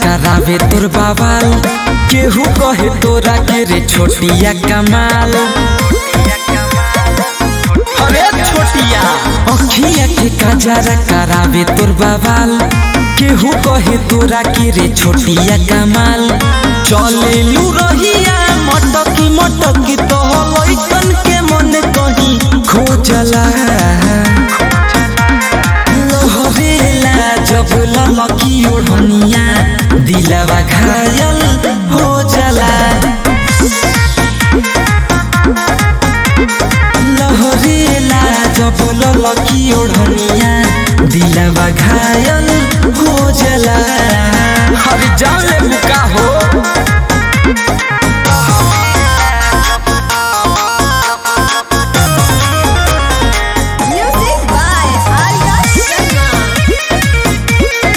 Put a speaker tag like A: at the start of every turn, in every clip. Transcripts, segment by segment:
A: करावे तोर बाबाल केहू कहे तोरा के रे छोटिया कमाल अरे छोटिया अखिया के कजरा करावे तोर बाबाल केहू कहे तोरा के रे छोटिया कमाल चले लू रहिया मटकी मटकी तो लइकन के मन कहीं खोजला लहरेला जब ललकी ओढ़निया दिलवा घायल हो जाला लहरेला जब ललकी ओढ़निया दिलवा घायल हो जाला हर जान ले मुका हो
B: Music by Arya Sharma.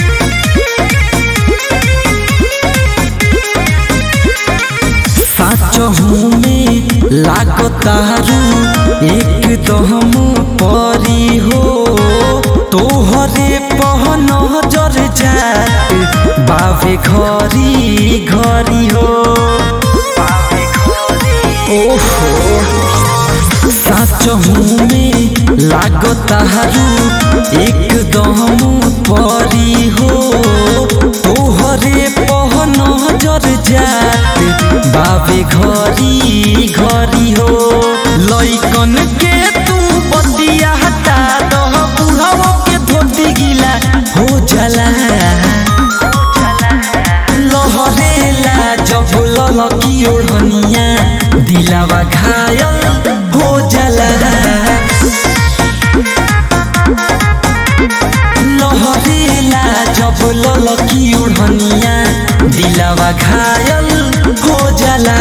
A: साचहू में लागतारू एक दम परी हो तोहरे पहन जर जात बाबे घरी घरी हो ओहो साचहू में लागतारू एक दम परी हो तोहरे पहन जर जात बाबे घरी घरी हो लइकन के तू बतिया हटा दह बुढ़ाओ के धोती गिला हो जाला लहरेला जब ललकी ओढ़निया दिलावा घायल हो जाला लहरेला जब ललकी ओढ़निया दिलावा घायल हो जाला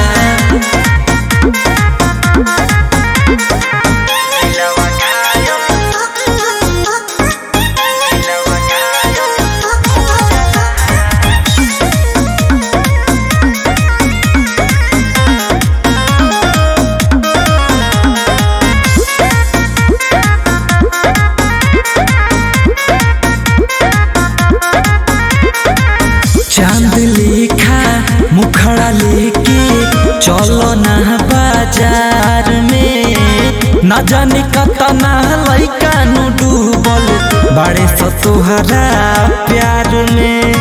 A: चांद लेखा मुखड़ा लेके चलो ना बाजार में न जाने कतना लइका नु डूबल बड़े स तोहरा प्यार में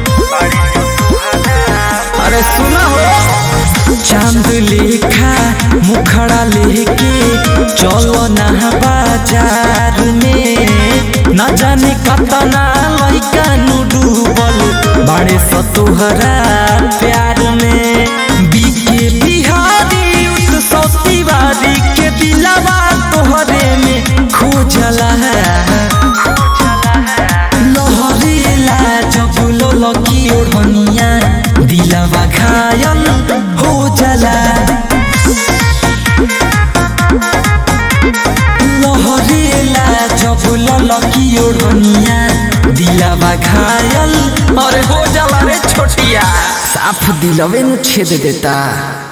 A: अरे सुना हो चांद लेखा मुखड़ा लेके चलो ना बाजार में न जाने कतना लइका नु डूबल बड़े स तोहरा प्यार में बीके बिहारी उस सौती बारी के दिलावा तोहरे में खोजला लहरेला जब ललकी ओढ़निया दिलवा घायल हो जाला लहरेला जब ललकी ओढ़निया दिलवा घायल अरे हो जाला रे छोटिया साफ दिलवे नु छेद देता